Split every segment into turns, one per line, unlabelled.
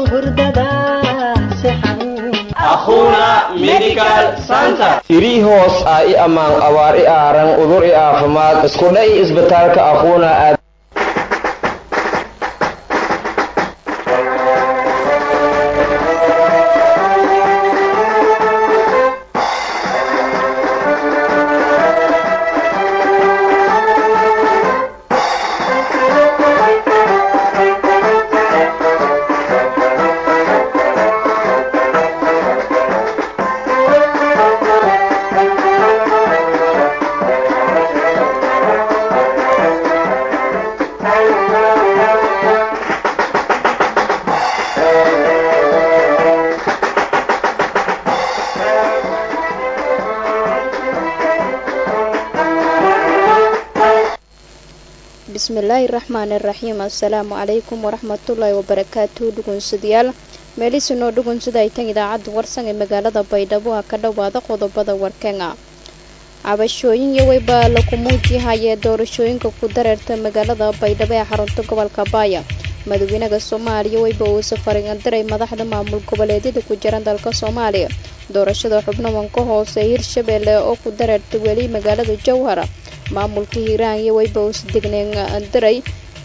irii hoos ah i ammaan abaar i aaran udur i aafimaad iskudha i isbitaalka aquuna aad
bismillaahi raxmaani raxiim assalaamu calaykum waraxmatullaahi wabarakaatu dhugunsadayaal meelisinoo dhugunsada ay tan idaacadda warsan ee magaalada baydhabo ah ka dhowaada qodobada warkanga cabashooyin iyo weyba laku muujihayee doorashooyinka ku dareerta magaalada baydhabo ee xarunta gobolka baaya madaxweynaha soomaaliya weyba uu safarindiray madaxda maamul goboleedyada ku jiran dalka soomaaliya doorashada xubnawan ka hoose hirshabeelle oo ku dareerta weli magaalada jowhara maamulka hiiraan iyo weyba uu sidegneen diray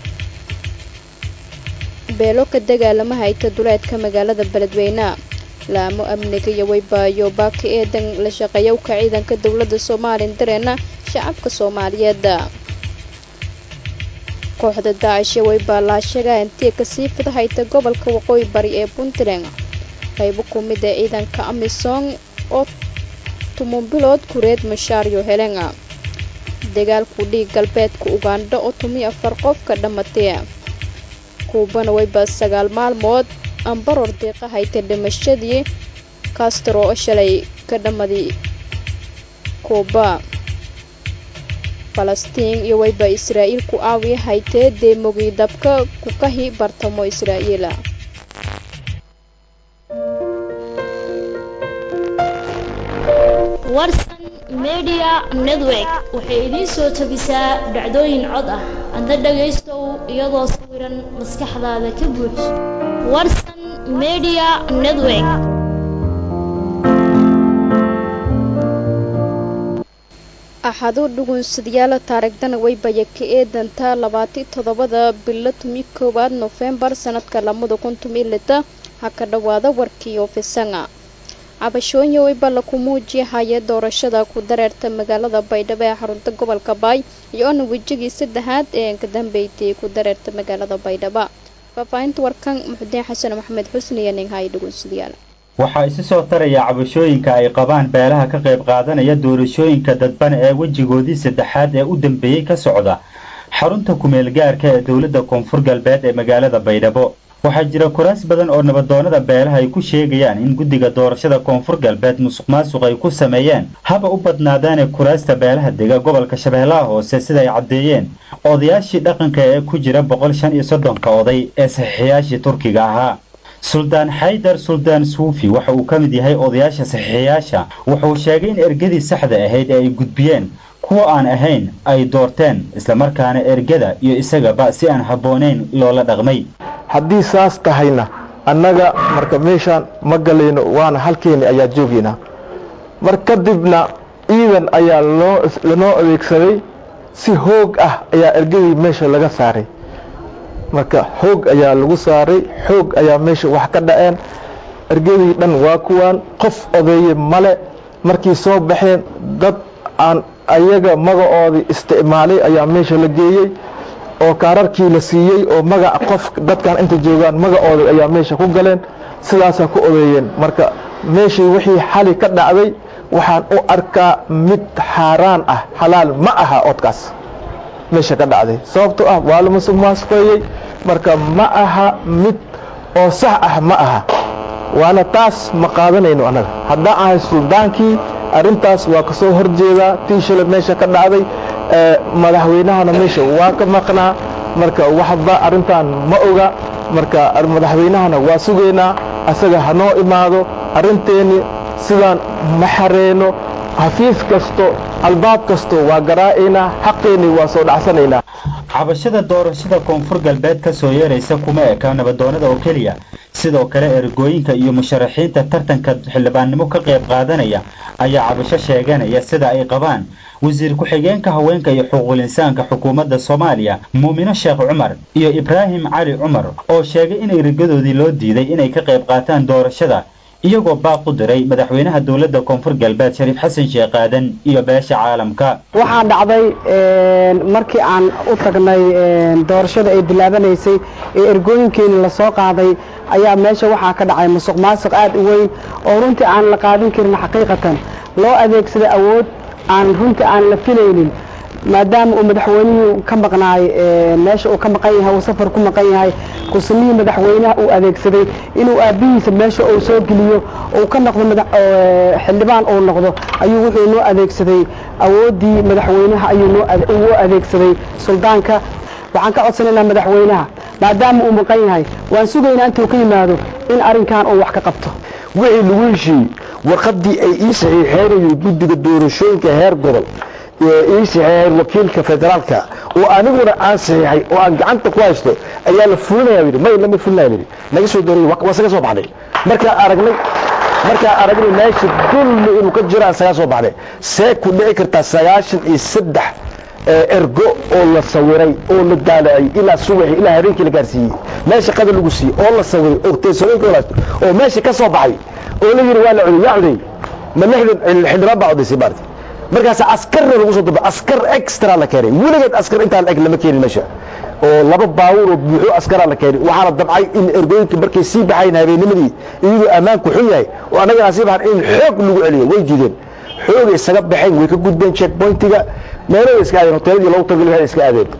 beelo ka dagaalama hayta duleedka magaalada beledweyne laamo amniga iyo weybaayo baaki eedan la shaqeeyowka ciidanka dowladda soomaaliya dareena shacabka soomaaliyeed kooxda daacish iyo weybaa laashaga intii kasii fida hayta gobolka waqooyi bari ee puntland qaybo ku mid ee ciidanka amisom oo tumunbilood kureed mashaaryo helena dagaalku dhiig galbeedka ugandha oo tumiyo afar qof ka dhammatay kuubana weyba sagaal maalmood ambaror deeqa hayta dhimashadii castro oo shalay ka dhammaday kuuba falastiin iyo weyba israa'iil ku aawiya haytee deemogii dabka ku kahi bartamo israa'iil
warsan media network waxay idiin soo tabisaa dhacdooyin cod ah adna dhagaystow iyadoo sawiran maskaxdaada ka buux warsan media network
axadu dhugunsadayaal taarigdana weybaya ka eedantaa labaati toddobada bilo tumi koowaad nofembar sanadka lamada kun tumi lita ha ka dhowaada warkii ofisanga cabashooyin weyba laku muujihaya doorashada ku dareerta magaalada baydhabo ee xarunta gobolka baay iyo-ona wejigii saddexaad ee ka dambeeytay ku dareerta magaalada baydhabo faahfaahinta warkan muxudiin xasan maxamed xusni iyo ninghay dhugunsadayaal
waxaa isu soo taraya cabashooyinka ay qabaan beelaha ka qayb qaadanaya doorashooyinka dadban ee wejigoodii saddexaad ee u dambeeyey ka socda xarunta kumeel gaarka ee dowladda koonfur galbeed ee magaalada baydhabo waxaa jira kuraas badan oo nabadoonnada beelaha ay ku sheegayaan in guddiga doorashada koonfur galbeed musuq maasuq ay ku sameeyeen haba u badnaadaane kuraasta beelaha dega gobolka shabeellaha hoose sida ay caddeeyeen odayaashii dhaqanka ee ku jira boqol shan iyo soddonka oday ee saxiixiyaashii turkiga ahaa suldaan xaydar suldaan suufi waxa uu ka mid yahay odayaasha saxiixiyaasha wuxuu sheegay in ergadii saxda ahayd ee ay gudbiyeen kuwa aan ahayn ay doorteen islamarkaana ergada iyo isagaba si aan habboonayn loola dhaqmay
haddii saas tahayna annaga marka meeshaan ma galayno waana halkeeni ayaa joogaynaa mar kadibna ciidan ayaa loo lanoo adeegsaday si hoog ah ayaa ergadii meesha laga saaray marka xoog ayaa lagu saaray xoog ayaa meesha wax ka dhaceen ergadii dhan waa kuwaan qof odeeye male markii soo baxeen dad aan ayaga magacoodii isticmaalay ayaa meesha la geeyey oo kaararkii la siiyey oo magac qof dadkan inta joogaan magacooda ayaa meesha ku galeen sidaasaa ku odeeyeen marka meeshii wixii xali ka dhacday waxaan u arkaa mid xaaraan ah xalaal ma aha odkaas meesha ka dhacday sababtoo ah waa la musuq maasuqeeyey marka ma aha mid oo sax ah ma aha waana taas ma qaadanayno annaga haddaan ahay suldaankii arrintaas waa ka soo horjeedaa tii shalay meesha ka dhacday madaxweynahana meesha waa ka maqnaa marka waxba arrintan ma oga marka madaxweynahana waa sugaynaa asaga hanoo imaado arrinteenni sidaan ma xareyno xafiis kasto albaab kasto waa garaa'aynaa xaqeenni waa soo dhacsanaynaa
cabashada doorashada koonfur galbeed ka soo yeeraysa kuma eka nabadoonada oo keliya sidoo kale ergooyinka iyo musharaxiinta tartanka xildhibaannimo ka qayb qaadanaya ayaa cabasho sheeganaya sida ay qabaan wasiir ku-xigeenka haweenka iyo xuquuqul insaanka xukuumadda soomaaliya muumino sheekh cumar iyo ibraahim cali cumar oo sheegay in ergadoodii loo diiday inay ka qayb qaataan doorashada iyagoo baaq u diray madaxweynaha dowladda koonfur galbeed shariif xasan sheekh aadan iyo beesha caalamka
waxaa dhacday markii aan u tagnay doorashada ay bilaabanaysay ee ergooyinkeeni lasoo qaaday ayaa meesha waxaa ka dhacay musuq maasuq aad u weyn oo runtii aan la qaadin karin xaqiiqatan loo adeegsaday awood aan runtii aan la filaynin maadaama uu madaxweynihii ka maqnaay meesha uu ka maqan yahay uu safar ku maqan yahay kusamihii madaxweynaha uu adeegsaday inuu aabbihiisa meesha uu soo geliyo uu ka noqdo xildhibaan uu noqdo ayuu wuxuu noo adeegsaday awooddii madaxweynaha ayuu noo adeegsaday suldaanka waxaan ka codsanaynaa madaxweynaha maadaama uu maqan yahay waan sugaynaa intuu ka yimaado in arrinkan uu wax ka qabto
wixii lagu heshiiyey warqaddii ay ii saxiixeynayay guddiga doorashooyinka heer gobol ii saxiixeen wakiilka federaalka oo aniguna aan saxiixay oo aan gacanta ku haysto ayaa la fulinaya yidhi may lama fulinaya yidhi naga soo doorayay waa saga soo baxday markaa aragnay markaa aragnay meesha dulmi inuu ka jiro aan sagaa soo baxday see ku dhici kartaa sagaashan iyo saddex ergo oo la sawiray oo la daalacay ilaa subaxi ilaa habeenkii la gaarsiiyey meesha qadar lagu siiyey oo la sawiray oo teesooyinka walaasto oo meesha ka soo baxay oo la yidhi waa la cudey yaa cudey ma lixdan xildhibaan baa cudaysay maarti markaas askarna lagu soo daba askar extra la keenay weligeed askar intaan eg lama keenin meesha oo laba baawur oo buuxo askaraa la keenay waxaana dabcay in ergooyinka markay sii baxayn habeennimadii iyadoo ammaanku xun yahay oo annagana sii baxan in xoog lagu celiyo way diideen xoogay isaga baxeen way ka gudbeen check pointiga meelay iska aadeen hoteeladii loogu talagalay waxay iska aadeen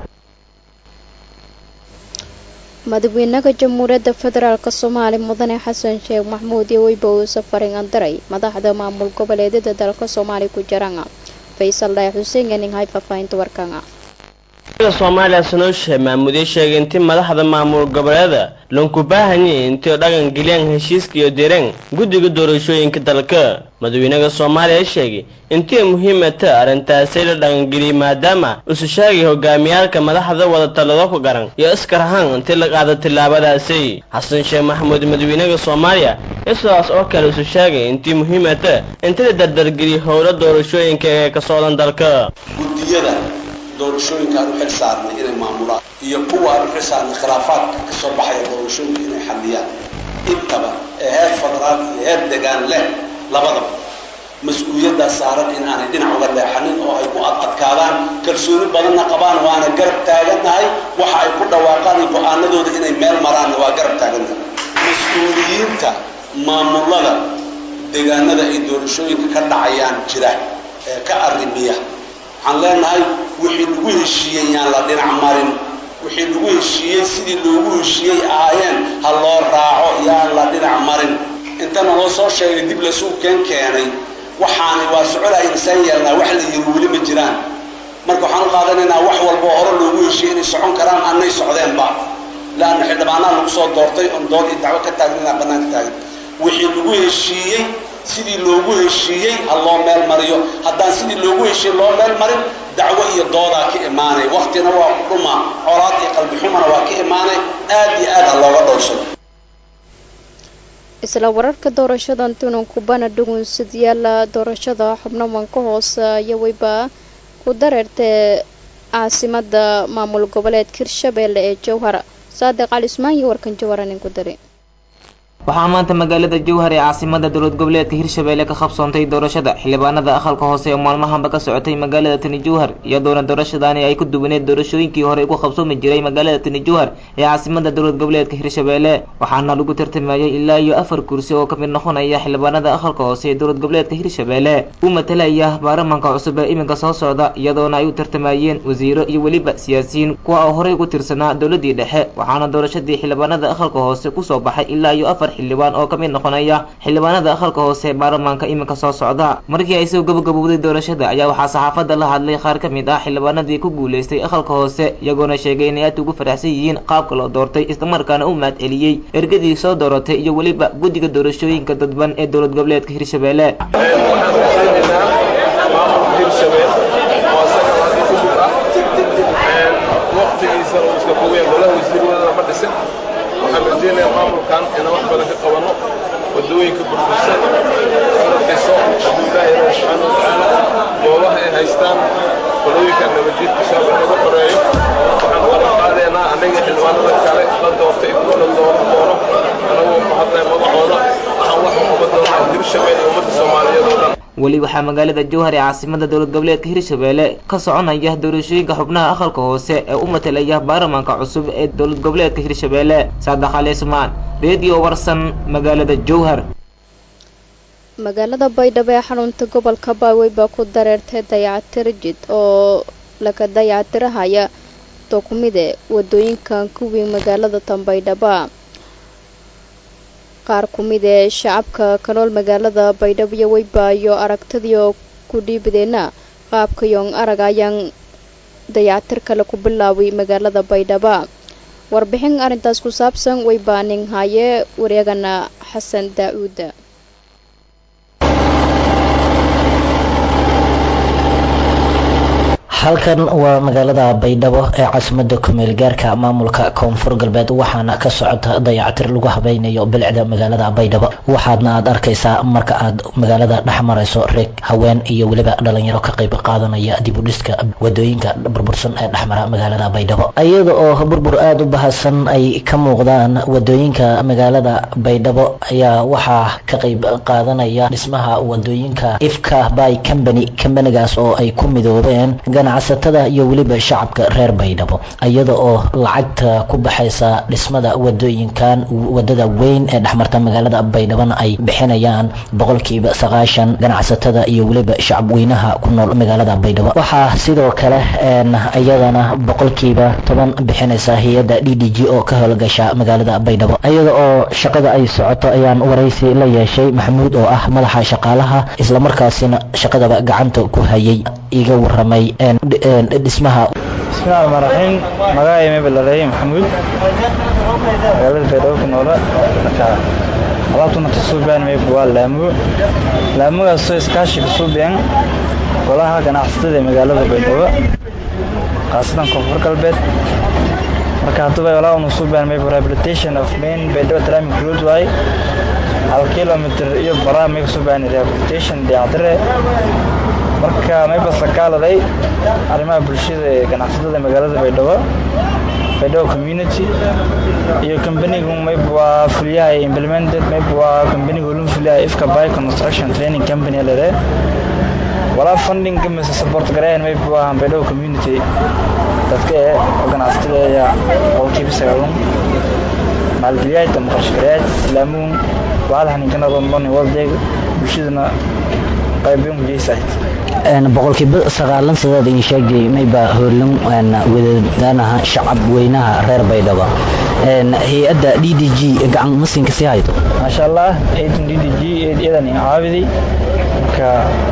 madaxweynaha jamhuuriyadda federaalk soomaaliya mudane xasan sheekh maxmuud iyo weyba uu safarin andaray madaxda maamul goboleedyada dalka soomaaliya ku jiraan faysal dhaay xuseen ganinghay faahfaahinta warkana
soomaaliya sanooshe maamudiye sheegay intii madaxda maamul goboleeda lanku baahanyay intii dhaqan geliyaan heshiiska iyo direen guddiga doorashooyinka dalka madaxweynaha soomaaliya sheegay intii muhiimata arrintaasi la dhaqangeliyey maadaama isu sheegay hogaamiyaalka madaxda wada talado ku garan iyo iskar ahaan intii la qaada tillaabadaasi xasan sheekh maxamuud madaxweynaha soomaaliya isaas oo kale isu sheegay intii muhiimata intii la dardargeliyey howlo doorashooyinka ee ka socdan dalka
doorashooyinka aan u xil saarnay inay maamulaan iyo kuwa aan u xil saarnay khilaafaadka ka soo baxaya doorashooyinka inay xalliyaan intaba ee heer federaal iyo heer degaan leh labadaba mas-uuliyaddaa saaran in aanay dhinac uga leexanin oo ay ku adadkaadaan kalsooni badanna qabaan waana garab taagannahay waxa ay ku dhawaaqaan iyo go-aanadooda inay meel maraanna waa garab taagannahay mas-uuliyiinta maamulada deegaanada ay doorashooyinka ka dhacayaan jira ee ka arrimiya waxaan leenahay wixii lagu heshiiyey yaan la dhinac marin wixii lagu heshiiyey sidii loogu heshiiyey ahaayeen ha loo raaco yaan la dhinac marin intana loo soo sheegay dib lasuu keen keenay waxaanay waa soconaya insaan yeelnaa wax la yiri weli ma jiraan marka waxaan u qaadanaynaa wax walba oo hore loogu heshiiyey inay socon karaan annay socdeenba laanna xildhibaanaa lagu soo doortay oon dood iyo dacwo ka taagin inaa bannaanka taagan wixii lagu heshiiyey sidii loogu heshiiyey ha loo meel mariyo haddaan sidii loogu heshiiyey loo meel marin dacwo iyo doodaa ka imaanay waktina waa ku dhuma colaad iyo qalbi xumana waa ka imaanay aad iyo aad ha looga dhowrsado
isla wararka doorashada tunan kubana dhugunsidyaala doorashada xubnawanka hoose iyo weyba ku dareertay caasimada maamul goboleedka hirshabeelle ee jowhar saadiq cali ismaan iyo warkan jawhara nin ku dari
waxaa maanta magaalada jowhar ee caasimada dowlad goboleedka hirshabeelle ka qabsoontay doorashada xildhibaanada aqalka hoose ee maalmahanba ka socotay magaalada tani jowhar iyadoona doorashadaani ay ku duwaneed doorashooyinkii hore ku qabsoomi jiray magaalada tani jowhar ee caasimada dowlad goboleedka hirshabeelle waxaana lagu tartamayay ilaa iyo afar kursi oo kamid noqonaya xildhibaanada aqalka hoose ee dowlad goboleedka hirshabeelle u matalaya baarlamanka cusub ee iminka soo socda iyadoona ay u tartamayeen wasiiro iyo weliba siyaasiyiin kuwa oo horey ugu tirsanaa dowladii dhexe waxaana doorashadii xildhibaanada aqalka hoose kusoo baxay ilaa iyo afar xildhibaan oo ka mid noqonaya xildhibaanada aqalka hoose ee baarlamaanka iminka soo socda markii ay soo gabagabowday doorashada ayaa waxaa saxaafadda la hadlay qaar ka mid ah xildhibaanadii ku guulaystay aqalka hoose iyagoona sheegay inay aad ugu faraxsan yihiin qaabka loo doortay islamarkaana u mahad celiyey ergadii soo dooratay iyo weliba guddiga doorashooyinka dadban ee dowlad goboleedka hirshabeelle
waqti waqtigiisana uu iska fogaya golaha wasiirwadana ma dhisin waxaan rajaynayaa maamulkan inaan wax badan ka qabanno wadooyinka burbursan la dhiso hadduu ilaahay ilaah subxaana watacaala goobaha ay haystaan qolooyinka nabadjiidka shaaba naga xoreeyo waxaan wada qaadaynaa anaga xildhibaanada kale la doortay kuwa la dooran doono anagoo ku hadlaya magacooda waxaan wax u qaban doonaa hirshabelle iyo ummadda soomaaliyeed oo dhan
weli waxaa magaalada jowhar ee caasimada dowlad goboleedka hirshabelle ka soconaya doorashooyinka xubnaha aqalka hoose ee u matalaya baarlamaanka cusub ee dowlad goboleedka hirshabelle saadax ali ismaan redio warsan magaalada jowhar
magaalada baydhabo ee xarunta gobolka baawey baa ku dareertay dayacatir jid oo laga dayacatirahaya dokumide wadooyinkan kuwii magaalada tanbaydhaba qaar ku mid ee shacabka ka nool magaalada baydhabo iyo weybaayo aragtadii oo ku dhiibadeenna qaabka yoong arag ayaan dayacatir kale ku bilaaway magaalada baydhaba warbixin arrintaas ku saabsan weybaaning haye wareegana xasan daa-uuda
halkan waa magaalada baydhabo ee caasimada kumeel gaarka maamulka koonfur galbeed waxaana ka socota dayacatir lagu habeynayo bilicda magaalada baydhabo waxaadna aad arkaysaa marka aad magaalada dhex marayso reeg haween iyo weliba dhalinyaro ka qayb qaadanaya dibudhiska wadooyinka burbursan ee dhexmara magaalada baydhabo iyada oo burbur aada u bahasan ay ka muuqdaan wadooyinka magaalada baydhabo ayaa waxaa ka qayb qaadanaya dhismaha wadooyinka ifka by company kambanigaas oo ay ku midoobeen ganacsatada iyo weliba shacabka reer baydhabo iyada oo lacagta ku baxaysa dhismada wadooyinkan wadada weyn ee dhexmarta magaalada baydhabona ay bixinayaan boqolkiiba sagaashan ganacsatada iyo weliba shacab weynaha ku nool magaalada baydhabo waxaa sidoo kale iyadana boqolkiiba toban bixinaysa hay-adda d d g oo ka howlgasha magaalada baydhabo iyada oo shaqada ay socoto ayaan waraysi la yeeshay maxamuud oo ah madaxa shaqaalaha islamarkaasina shaqadaba gacanta ku hayay iga waramay dhismaha
bismillahi rahmaan raxiim magacay mebelaleey maxamuud magaalada baydhabo ku noola marka alaabtuna kasuubiyaan meyb waa laamugo laamugaasoo iskaashi kasuubiyaan golaha ganacsatada ee magaalada baydhabo khaasatan koonfur galbeed marka haddaba walaa unu suubiyaan meyb rehabilitation of main baydhabo tramic road waay hal kilomitr iyo baraa may kasuubiyaan rehabilitation dayactire marka mayba sakaaladay arrimaha bulshada ee ganacsatada magaalada baydhabo baydhabo community iyo kambanigu mayb waa fuliyaha implemented mayb waa kambanigu ulun fuliyaha ifka by construction training company lede walaa funding mise support gareyn mayb waa baydhabo community dadka ee oo ganacsatada ayaa boqolkiiba sagaalun maalgeliyaad ama qarashgareyaad islaamuun waxaad haninkanadoonbani waldeeg bulshadana qaybiyon kujeysayd
boqolkiiba sagaalan sidaad idin sheegay mayba howlan wadadanaha shacab weynaha reer baydhabo hay-adda d d g gacan masinka sii haydo
maasha allah ciidan d d g iyadan caawiday marka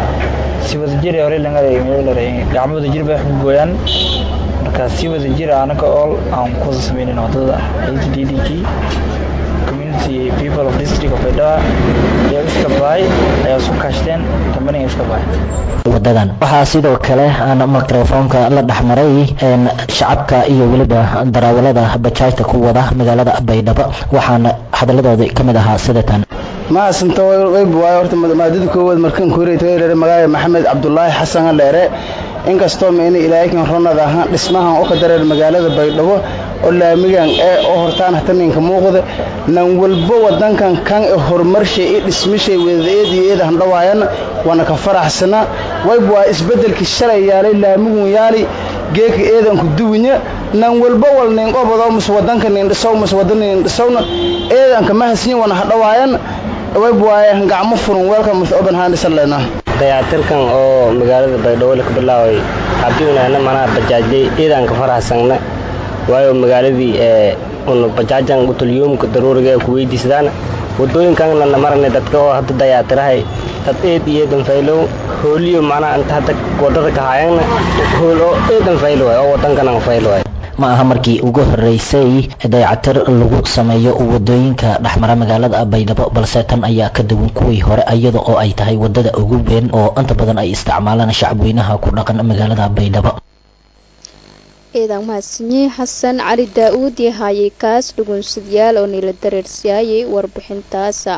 si wadajir hore gacmo wadajir bay wax ku gooyaan marka si wadajir anaga ool aan ku wada sameynin wadada ciidan d d g community people of district of baydhaba iyo iska baay ayaa isku kaashteen kambaniga iska baay
wadadan waxaa sidoo kale aan mikrofoonka la dhexmaray shacabka iyo weliba daraawalada bajaajta ku wada magaalada baydhabo waxaana hadaladooda ka mid ahaa sidatan
maasanta wayb waayo horta maadada koowaad markan kureetay magaaya maxamed cabdulaahi xasan dheere inkastoo meena ilaahikan ronad ahaan dhismahan oo ka dareer magaalada baydhabo oo laamigan ee oo hortaan hataninka muuqda nan walbo wadankan kan ee horumarshay i dhismishay wadaeed iyo eed handhawaayan waana ka faraxsana wayb waa isbedelkii shalay yaalay laamigun yaali geeka eedanku duwinya nan walbo wal nin qobado mus wadanka nin dhisow mus wadan nin dhisowna eedanka mahasnin wana hadhawaayan wayb waaye gacmo furan weelka mus open handsan leena
dayactirkan oo magaalada baydhabo la ka bilaaway cabdiwinaana manaa bajaajay ciidanka faraxsanna waayo magaaladii ee un bajaajan utulyuumka daruuriga ee ku weydiisdaan wadooyinkan lana marana dadka oo hadda dayactirahay dad eed iyo eedan faylow hooliyo macnaha inta hadda wadada ka haayana hool oo eedan faylo waay oo wadankanan faylo waay
ma aha markii ugu horeysay dayacatir lagu sameeyo wadooyinka dhexmara magaalada baydhabo balse tan ayaa ka duwan kuwii hore iyada oo ay tahay wadada ugu weyn oo inta badan ay isticmaalaan shacabweynaha ku dhaqan magaalada baydhabo
ciidan mahadsanyi xasan cali daa-uud iyo haayay kaas dhugunsadayaal oo niila dareersiyaayay warbixintaasa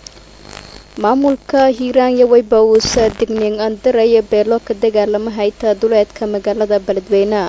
maamulka hiiraanya weyba uusa digniin andaraya beelo ka dagaalama hayta duleedka magaalada beledweyne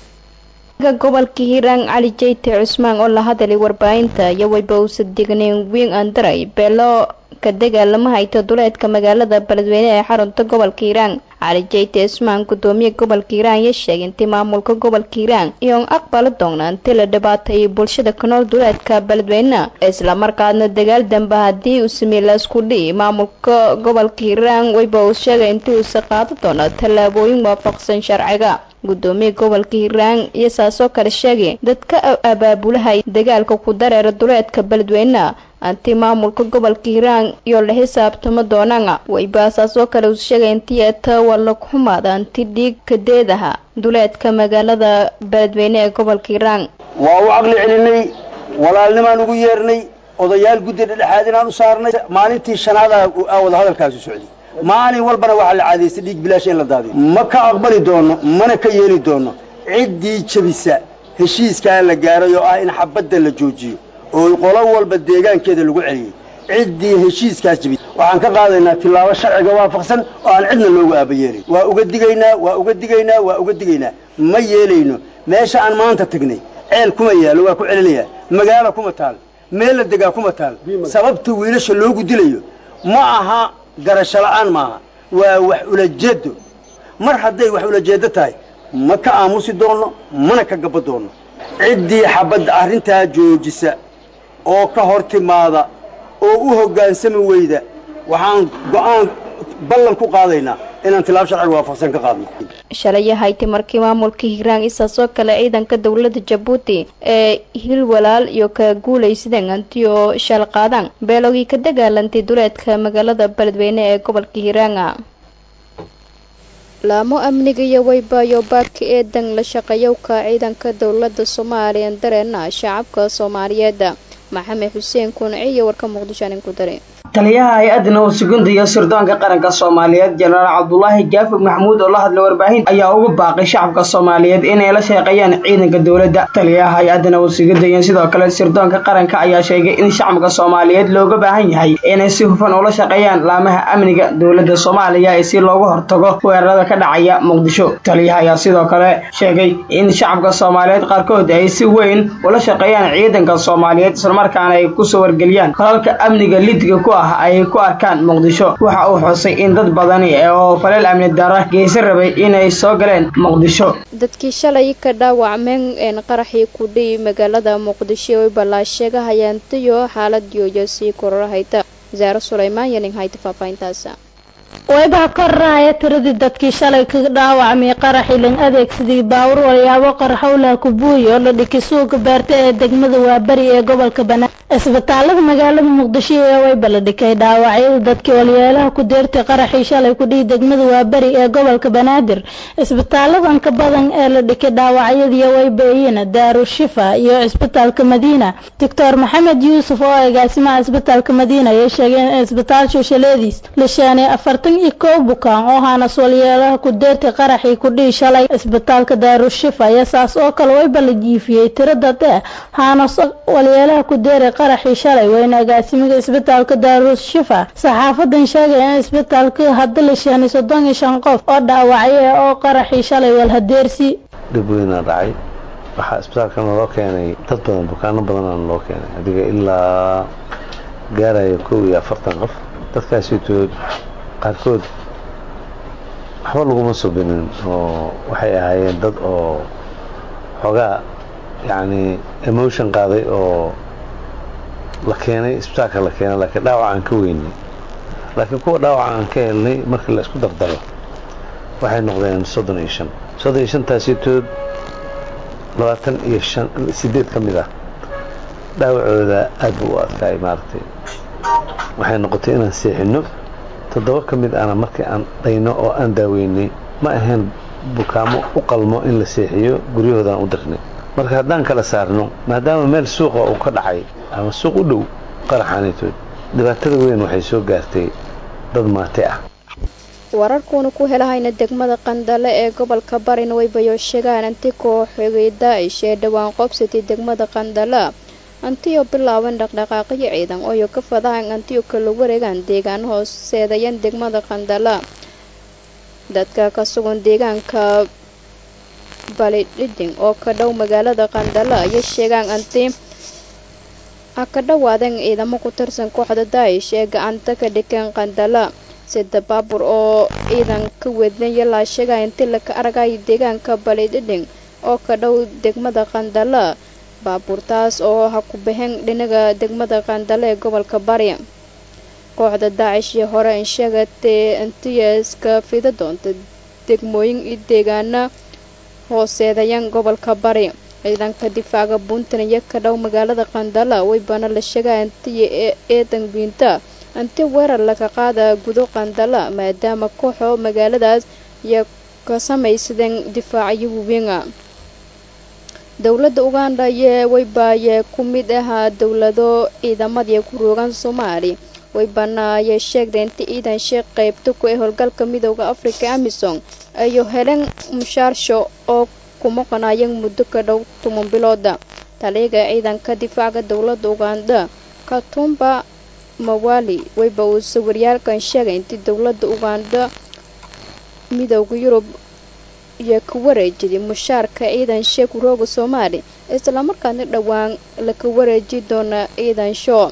gobolka hiiraan cali jeyte cusmaan oo la hadalay warbaahinta iyo weyba uusa digniin wiin andaray beelo ka dagaalama hayta duleedka magaalada beledweyne ee xarunta gobolka hiiraan cali jeyte cusmaan gudoomiye gobolka hiiraan ayaa sheegay intii maamulka gobolka hiiraan iyoon aqbali doona intii la dhibaateeyay bulshada ku nool duleedka beledweyne islamarkaadna dagaal dambe haddii uu sameeyey laisku dhihi maamulka gobolka hiiraan weyba uu sheegay intii uusa qaado doono tallaabooyin waafaqsan sharciga gudoomiye gobolka hiiraan iyo saasoo kale sheegay dadka abaabulahay dagaalka ku dareera duleedka beledweyne anti maamulka gobolka hiiraan iyo la xisaabtamo doonaan weyba saasoo kale uu sheegay intii eeta walla xumaada anti dhiig kadeedaha duleedka magaalada beledweyne ee gobolka hiiraan
waa u caqli celinay walaalnimaan ugu yeernay odayaal guddi dhedhexaad inaan u saarnay maalintii shanaada wada hadalkaasu socday maalin walbana waxaa la caadaystay dhiig bilaash in la daadiyo ma ka aqbali doono mana ka yeeli doono ciddii jebisa heshiiskaa la gaaray oo ah in xabadda la joojiyo oo qolo walba deegaankeeda lagu celiyey ciddii heshiiskaas jebis waxaan ka qaadaynaa tillaabo sharciga waafaqsan oo aan cidna loogu aabayeelin waa uga digaynaa waa uga digaynaa waa uga digaynaa ma yeelayno meesha aan maanta tagnay ceel kuma yaalo waa ku celinayaa magaalo kuma taal meel la degaa kuma taal sababta wiilasha loogu dilayo ma aha garasho la'aan maaha waa wax ulajeedo mar hadday wax ulajeedo tahay ma ka aamusi doonno mana ka gabbo doonno ciddii xabadda arrintaa joojisa oo ka hor timaada oo u hoggaansami weyda waxaan go'aan ballan ku qaadaynaa inaan tilaab sharciga waafaqsan ka qaadno
shalaya haytay markii maamulka hiiraan isaasoo kale ciidanka dowladda jabuuti ee hil walaal iyo ka guulaysadeen anti oo shal qaadaan beelogii ka dagaalantay duleedka magaalada beledweyne ee gobolka hiiraanga laamo amniga iyo weybayo baadka eedan la shaqeeyowka ciidanka dowladda soomaaliya dareena shacabka soomaaliyeed maxamed xuseen kuunci iyo warka muqdisho anin ku dare
taliyaha hay-adda nabad sugidda iyo sirdoonka qaranka soomaaliyeed jenaraal cabdulaahi gaafur maxamuud oo la hadlay warbaahin ayaa ugu baaqay shacabka soomaaliyeed inay la shaqeeyaan ciidanka dowladda taliyaha hay-adda nabad sugidda iyo sidoo kale sirdoonka qaranka ayaa sheegay in shacabka soomaaliyeed looga baahan yahay inay si hufan ula shaqeeyaan laamaha amniga dowladda soomaaliya si looga hortago weerarada ka dhacaya muqdisho taliyaha ayaa sidoo kale sheegay in shacabka soomaaliyeed qaarkood ay si weyn ula shaqeeyaan ciidanka soomaaliyeed islamarkaana ay kusoo wargeliyaan kolalka amniga lidga ku ah ay ku arkaan muqdisho waxa uu xusay in dad badani oo faleel amni dara geysan rabay inay soo galeen muqdisho
dadkii shalay ka dhaawacmeen een qaraxii ku dhihi magaalada muqdisho oy ballaasheega hayaantayo xaaladiyoyo sii kororahayta wasaare sulaymaan yaning hayta faahfaahintaasa
waybaha korraaya tiradii dadkii shalay ka dhaawacmay qaraxii lan adeegsadii baawur walyaabo qarxowlaha kubuuy oo la dhikay suuqa beerta ee degmada waaberi ee gobolka banaadir isbitaalada magaalada muqdisho ee wayba la dhikay dhaawacyada dadkii walyeelaha ku deertay qaraxii shalay ku dhihi degmada waaberi ee gobolka banaadir isbitaaladan ka badan ee la dhikay dhaawacyadii waybaiyina daaru shifa iyo isbitaalka madiina doctor maxamed yuusuf oo agaasimaha isbitaalka madiina ayay sheegeen in isbitaal shoshaleediis la sheenay afartan iyo kow bukaan oo haanas walyeelaha ku deertay qaraxii ku dhihi shalay isbitaalka daarushifa iyo saas oo kale wayba la jiifiyey tirada dee haanas walyeelaha ku deeray qaraxii shalay wayna agaasimiga isbitaalka daarushifa saxaafadan sheegaya in isbitaalka hadda la sheenay soddon iyo shan qof oo dhaawacye oo qaraxii shalay walhadeersi
dhib weynaa dhacay waxaa isbitaalkana loo keenay dad badan bukaano badanana loo keenay adiga ilaa gaaraya kow iyo afartan qof dadkaasitood qaarkood waxba laguma subinin oo waxay ahaayeen dad oo xoogaa yacni emotion qaaday oo la keenay isbitaalka la keenay laakiin dhaawac aan ka weynay laakiin kuwa dhaawac aan ka helnay markii la isku dardaro waxay noqdeen soddon iyo shan soddon iyo shantaasitood labaatan iyo shan sideed ka mid ah dhaawacooda aad buu u adkaay maaragtay waxay noqotay inaan seexino toddoba ka mid ana markii aan dhayno oo aan daaweynay ma ahayn bukaamo u qalmo in la seexiyo guryahoodaan u dirnay marka haddaan kala saarno maadaama meel suuqa uu ka dhacay ama suuq u dhow qaraxaanitood dhibaatada weyn waxay soo gaartay dad maate ah
wararkuuna ku helahayna degmada qandale ee gobolka barina waybayo sheegaan anti kooxogay daa'ish ee dhowaan qoobsatay degmada qandala antiyo bilaaban dhaqdhaqaaqyo ciidan ooyo ka fadahan antiyo kala wareegaan deegaan hooseedayan degmada qandala dadka ka sugan deegaanka balidhiding oo ka dhow magaalada qandala ayay sheegaan anti ha ka dhawaadeen ciidamo ku tirsan kooxda daa'ish ee gacanta ka dhigeen qandala sida baabur oo ciidan ka wadnaya laa sheegaya inti laka aragaya deegaanka balidhiding oo ka dhow degmada qandala baabuurtaas oo ha ku baxeen dhinaga degmada qandale ee gobolka bari kooxda daacish iyo hore in sheegatay intiyaska fida doonta degmooyin iyo deegaana hooseedayan gobolka bari ciidanka difaaca puntland iyo ka dhow magaalada qandala waybana la sheegaya intiya eedan biinta inti weerar laga qaada gudo qandala maadaama kooxo magaaladaas iyo ka samaysadeen difaacyo waweena dowladda uganda yee waybaayee ku mid ahaa dowlado ciidamadii ku roogan soomaali waybana ayay sheegday inta ciidan sheekh qaybta ku ee howlgalka midooda afrika amisom ayo heleen mushaarsho oo ku maqanayeen muddo ka dhow toban bilooda taliyaga ciidanka difaaca dowladda uganda katumba mawali wayba uu sawiryaalkan sheegay intii dowladda uganda midooda yurub iyo ka wareejiday mushaarka ciidan sheek rooga soomaali islamarkaana dhowaan laka wareeji doona ciidan shoo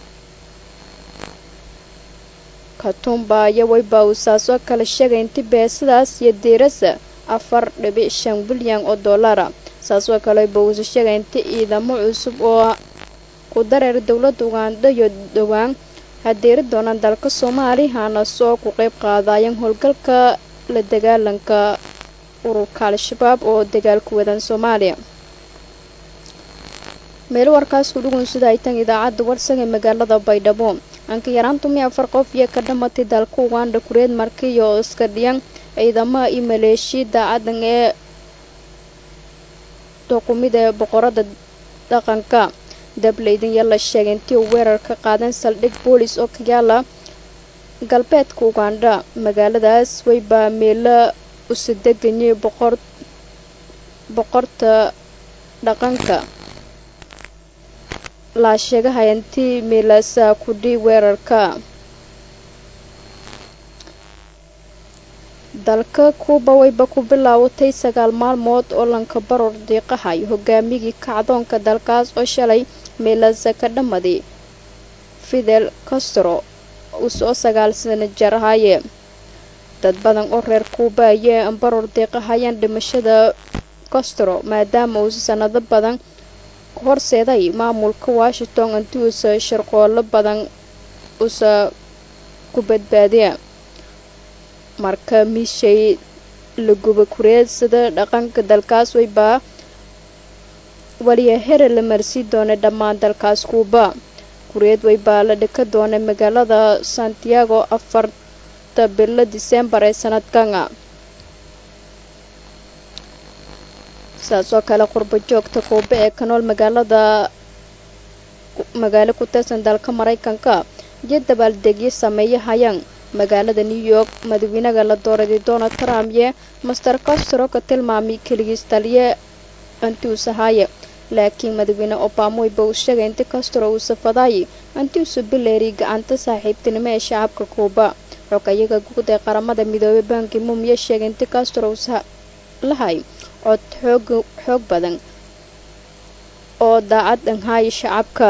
katumba iyo wayba uu saasoo kale sheegay inti beesadaas iyo diirasa afar dhibic shan bilyan oo dollara saasoo kale wayba uusa sheegay inti ciidamo cusub oo ku dareer dowladda uganda iyo dhowaan hadeeri doonaan dalka soomaali hana soo ku qeyb qaadayan howlgalka la dagaalanka ururka al-shabaab oo dagaalku wadan soomaaliya meel warkaas ku dhugun sida ay tan idaacadda warsan ee magaalada baydhabo anka yaraan tumi afar qof iyo ka dhamatay dalka uganda kureed markii iyo iska dhiyan ciidamaha iyo maleeshi daacadan ee doqumida ee boqorada dhaqanka dableydan yaa la sheegay intii uu weerar ka qaadan saldhig boolis oo ka yaala galbeedka uganda magaaladaas waybaa meelo usa deganyay boqor boqorta dhaqanka laa sheegahaya intii meelaasaa ku dhii weerarka dalka kuuba wayba ku bilaawatay sagaal maalmood oo lanka baror diiqahay hogaamigii kacdoonka dalkaas oo shalay meelaasa ka dhammaday fidel castro usoo sagaal sana jar ahaaye dad badan oo reer kuuba ayee baror diiqahayaan dhimashada castro maadaama uusa sanado badan horseeday maamulka washington intii uusa sharqoolo badan usa ku badbaadiya marka miishay la guba kureedsada dhaqanka dalkaas waybaa waliya here la marsii doonay dhammaan dalkaas kuuba kureed waybaa la dhika doonay magaalada santiago afarta bilo disembar ee sanadkana saasoo kale qurbo joogta kuuba ee ka nool magaalada magaalo ku tirsan dalka maraykanka iyo dabaaldegyo sameeya hayaan magaalada new york madaxweynaha la dooraday donald trump iyo master castro ka tilmaamay keligiis taliye intii uu sahaaye laakiin madaxweyne obama wayba uu sheegay inti castro uu safadaayay intii uusa bileeriy gacanta saaxiibtinimo ee shacabka kuuba xogayaga guud ee qaramada midoobay banki mumiya sheegay inti castro uusa lahay cod xoog xoog badan oo daacad dhanhaaya shacabka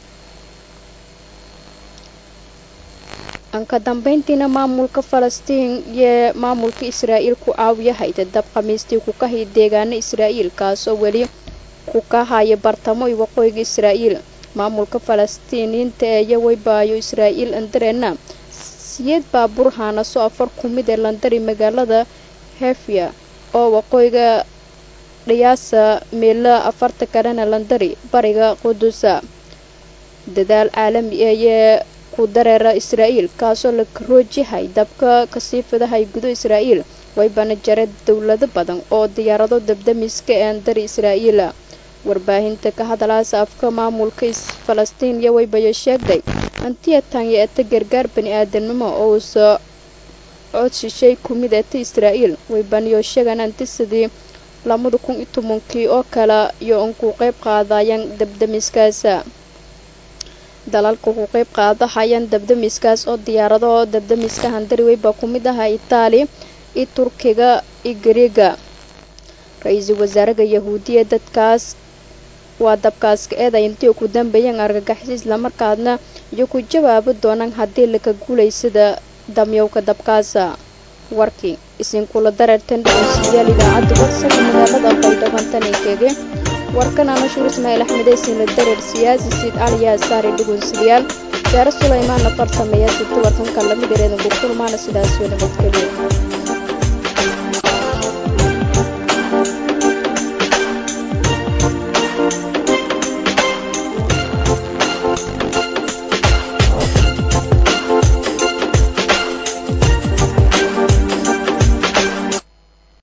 anka dambeyntiina maamulka falastiin iyo maamulka israa'iil ku caawiya hayda dab khamiistii ku kahay deegaano israa'iil kaasoo weli ku ka haya bartamo iyo waqooyiga israa'iil maamulka falastiiniinta ee yawaybaayo israa'iil andareena siyeed baabuur haanaso afar ku mid ee landari magaalada hefya oo waqooyiga dhiyaasa meelo afarta kalena landari bariga qudusa dadaal caalami ayee ku dareera israa'iil kaasoo la karoojihay dabka kasii fidahay gudo israa'iil waybana jare dowlado badan oo diyaarado dabdamiska ee andari israa'iila warbaahinta ka hadalaasa afka maamulka falastiin iyo waybayo sheegday antiya tanya eta gargaar bani aadanimo oo uusa cod shishay ku mid ata israa'iil way baniyo sheegaan antisadii lamada kun iyo tobankii oo kale iyo un ku qayb qaadayaan dabdamiskaasa dalalka ku qayb qaadahayaan dabdamiskaas oo diyaarado dabdamiska handariwey baa ku mid ahaa itaali iyo turkiga iyo gariega ra-iisul wasaaraha yahuudiya dadkaas waa dabkaaska eeday intii ku dambeeyeen argagaxis islamarkaadna iyo ku jawaabi doonaan haddii laka guulaysada damyowka dabkaasa warkii isinkula dareertan dhageystayaal idaacadda warsaga magaalada baydhabantanikege warkan anashuur ismaaciil axmed eysin la dareer siyaasi siid aliyaa saare dhugunsidayaal jaare sulaymaana farsameeya sibta warkanka lamid ereedan ku kulmaana sidaas iyo nabadgelyo